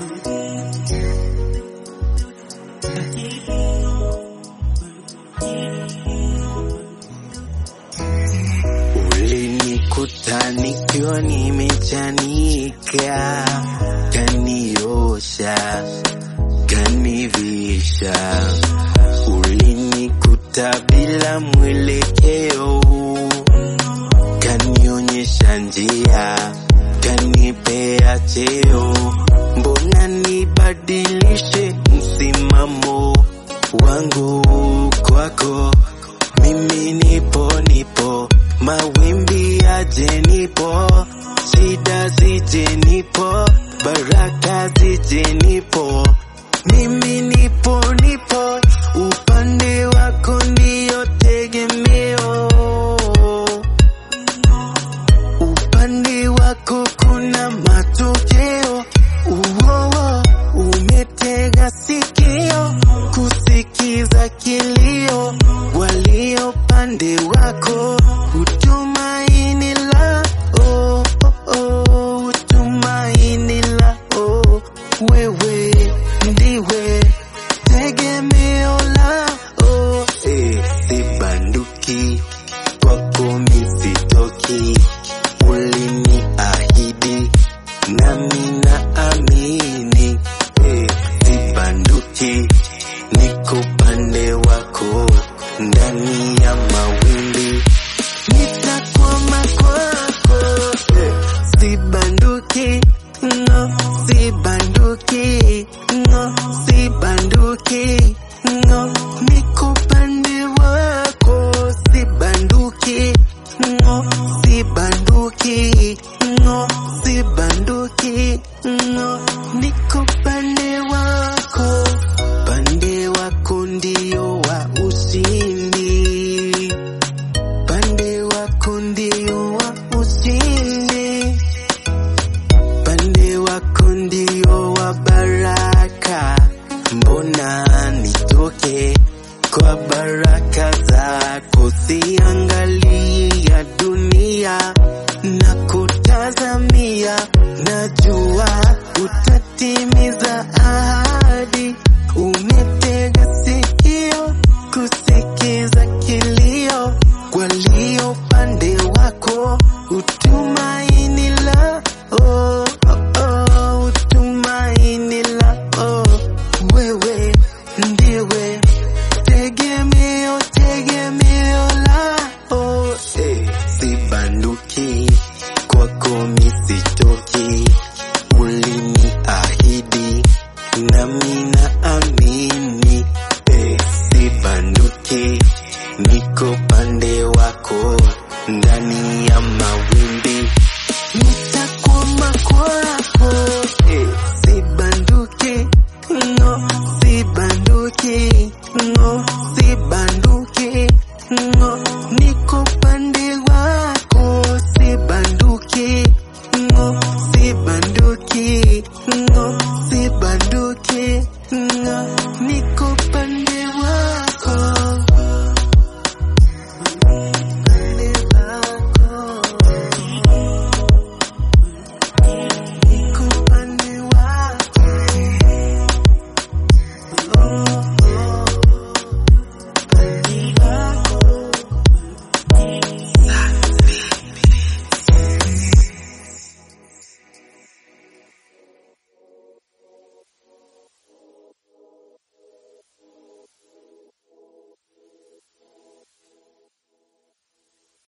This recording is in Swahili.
Ulinikuta nikiwa nimechanika, kaniosha, kanivisha. Ulinikuta bila mwelekeo, kanionyesha njia, kanipea cheo. Mbona nibadilishe msimamo wangu kwako? Mimi nipo nipo, mawimbi yaje nipo, shida zije nipo, baraka zije nipo. Mimi nipo nipo, upande wako ndiyo tegemeo. Upande wako kuna matokeo. Uowo, umetega sikio kusikiza kilio, walio pande wako utumaini la oh, oh, oh, utumaini la oh, wewe ndiwe tegemeo la oh, eh, sibanduki kwako misitoki, uliniahidi nami naamini, eh, sibanduki, niko pande wako ndani ya mawimbi, nitakwama kwako, eh, sibanduki, no, sibanduki, no, sibanduki, no, niko pande wako, sibanduki, no, sibanduki, no, sibanduki, no, niko pande wako, pande wako ndio wa ushindi, pande wako ndio wa ushindi, pande wako ndio wa baraka. Mbona nitoke kwa baraka zako, siangalii ya dunia na kutazamia, najua uta